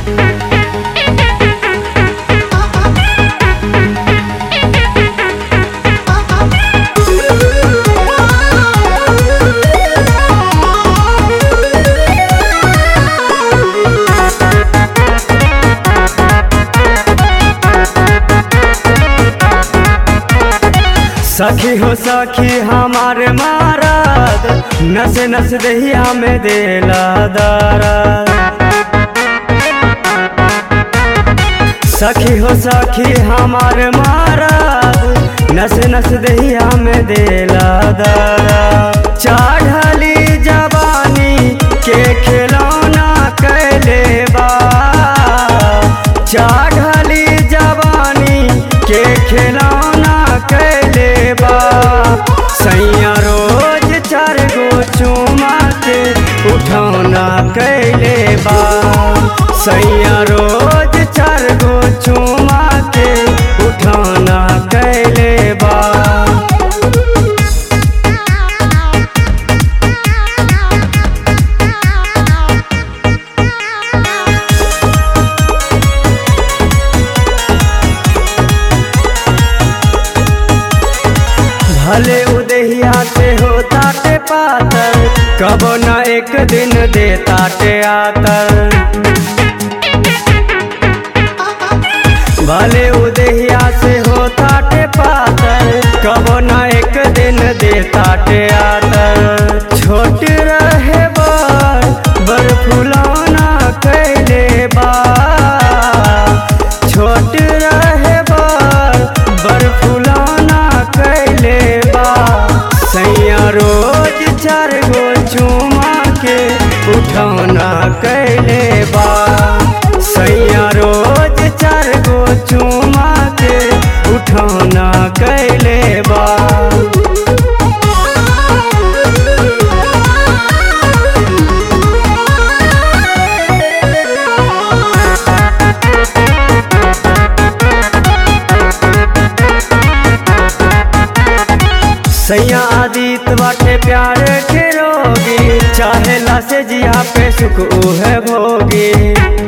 सखी हो सखी हमारे मारद नस नस दहिया में देला दरद सखी हो सखी हमारे मारद नस नस दहिया में देला दरद चढ़ली जवानी के खिलौना कैले बा चढ़ली जवानी के खिलौना कैले बा सैया रोज चार गो चुमा के उठौना कैले बा सैया रोज चार गो चुमा के उठौना कैले बा भले उदहिया से हो ताटे पातर कबो न एक दिन दे ताटे आतर भले उदहिया से हो ताटे पातर कबो न एक दिन दे ताटे आतर छोट रहे बर बर फुलौना कैले बा छोट रहे बर बर फुलौना कैले बा सैया रोज चार गो चुमा के उठौना कैले बा सैया रोज चार गो चुमा के उठौना कैले बा सैया आदित बाटे प्यार के रोगी चाहे ला से जिया पे सुख उहे भोगी